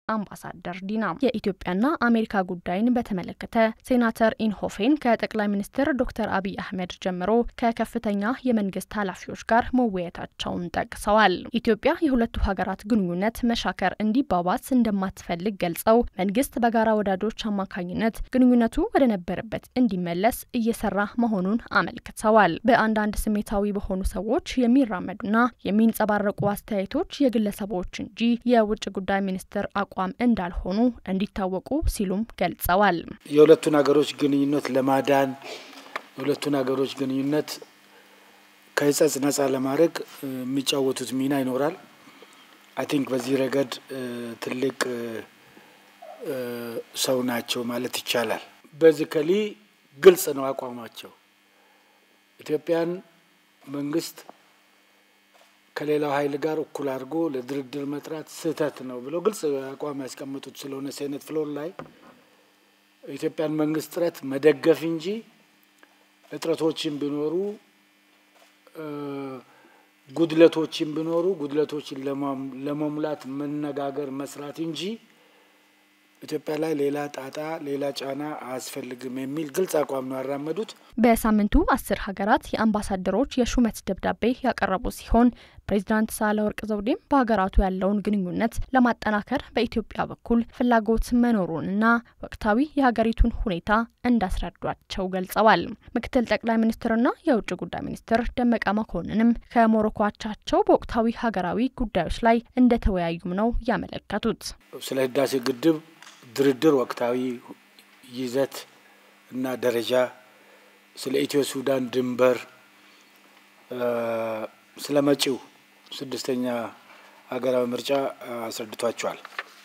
አምባሳደር ዲና። የኢትዮጵያና አሜሪካ ጉዳይን በተመለከተ ሴናተር ኢንሆፌን ከጠቅላይ ሚኒስትር ዶክተር አብይ አህመድ ጀምሮ ከከፍተኛ የመንግስት ኃላፊዎች ጋር መወያየታቸውን ጠቅሰዋል። ኢትዮጵያ የሁለቱ ሀገራት ግንኙነት መሻከር እንዲባባስ እንደማትፈልግ ገልጸው መንግስት በጋራ ወዳጆች አማካኝነት ግንኙነቱ ወደ ነበረበት እንዲመለስ እየሰራ መሆኑን አመልክተዋል። በአንዳንድ ስሜታዊ በሆኑ ሰዎች የሚራመዱና የሚንጸባረቁ አስተያየቶች የግለሰቦች እንጂ የውጭ ጉዳይ ሚኒስትር አቋም እንዳልሆኑ እንዲታወቁ ሲሉም ገልጸዋል። የሁለቱን ሀገሮች ግንኙነት ለማዳን የሁለቱን ሀገሮች ግንኙነት ከህጸጽ ነጻ ለማድረግ የሚጫወቱት ሚና ይኖራል። አይ ቲንክ በዚህ ረገድ ትልቅ ሰው ናቸው ማለት ይቻላል። በዚከሊ ግልጽ ነው አቋማቸው። ኢትዮጵያን መንግስት ከሌላው ኃይል ጋር እኩል አድርጎ ለድርድር መጥራት ስህተት ነው ብለው ግልጽ አቋም ያስቀመጡት ስለሆነ ሴኔት ፍሎር ላይ የኢትዮጵያን መንግስት ጥረት መደገፍ እንጂ እጥረቶችን ቢኖሩ ጉድለቶችን ቢኖሩ ጉድለቶችን ለመሙላት መነጋገር መስራት እንጂ ኢትዮጵያ ላይ ሌላ ጣጣ ሌላ ጫና አያስፈልግም የሚል ግልጽ አቋም ነው ያራመዱት። በሳምንቱ አስር ሀገራት የአምባሳደሮች የሹመት ደብዳቤ ያቀረቡ ሲሆን ፕሬዚዳንት ሳህለወርቅ ዘውዴም በሀገራቱ ያለውን ግንኙነት ለማጠናከር በኢትዮጵያ በኩል ፍላጎት መኖሩንና ወቅታዊ የሀገሪቱን ሁኔታ እንዳስረዷቸው ገልጸዋል። ምክትል ጠቅላይ ሚኒስትርና የውጭ ጉዳይ ሚኒስትር ደመቀ መኮንንም ከሞሮኮ አቻቸው በወቅታዊ ሀገራዊ ጉዳዮች ላይ እንደተወያዩም ነው ያመለከቱት። ስለ ህዳሴ ግድብ ድርድር ወቅታዊ ይዘት እና ደረጃ፣ ስለ ኢትዮ ሱዳን ድንበር፣ ስለ መጪው ስድስተኛ ሀገራዊ ምርጫ አስረድቷቸዋል።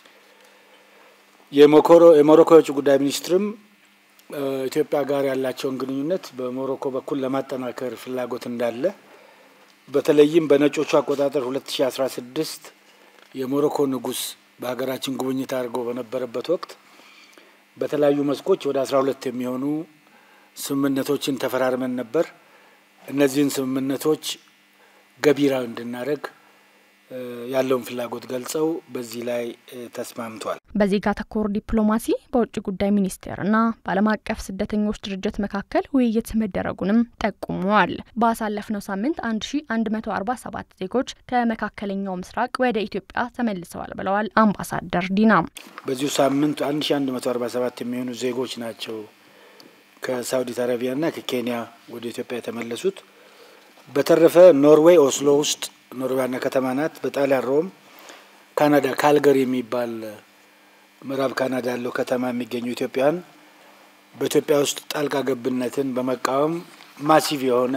የሞሮኮ የውጭ ጉዳይ ሚኒስትርም ኢትዮጵያ ጋር ያላቸውን ግንኙነት በሞሮኮ በኩል ለማጠናከር ፍላጎት እንዳለ በተለይም በነጮቹ አቆጣጠር ሁለት ሺ አስራ ስድስት የሞሮኮ ንጉሥ በሀገራችን ጉብኝት አድርገው በነበረበት ወቅት በተለያዩ መስኮች ወደ አስራ ሁለት የሚሆኑ ስምምነቶችን ተፈራርመን ነበር። እነዚህን ስምምነቶች ገቢራዊ እንድናደርግ ያለውን ፍላጎት ገልጸው በዚህ ላይ ተስማምቷል። በዜጋ ተኮር ዲፕሎማሲ በውጭ ጉዳይ ሚኒስቴርና በዓለም አቀፍ ስደተኞች ድርጅት መካከል ውይይት መደረጉንም ጠቁመዋል። ባሳለፍነው ሳምንት 1147 ዜጎች ከመካከለኛው ምስራቅ ወደ ኢትዮጵያ ተመልሰዋል ብለዋል አምባሳደር ዲና። በዚሁ ሳምንት 1147 የሚሆኑ ዜጎች ናቸው ከሳውዲ አረቢያና ከኬንያ ወደ ኢትዮጵያ የተመለሱት። በተረፈ ኖርዌይ ኦስሎ ውስጥ ኖርዌይ ዋና ከተማ ናት። በጣሊያን ሮም፣ ካናዳ ካልገሪ የሚባል ምዕራብ ካናዳ ያለው ከተማ የሚገኙ ኢትዮጵያውያን በኢትዮጵያ ውስጥ ጣልቃ ገብነትን በመቃወም ማሲቭ የሆነ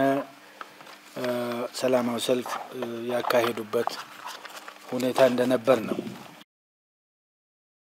ሰላማዊ ሰልፍ ያካሄዱበት ሁኔታ እንደነበር ነው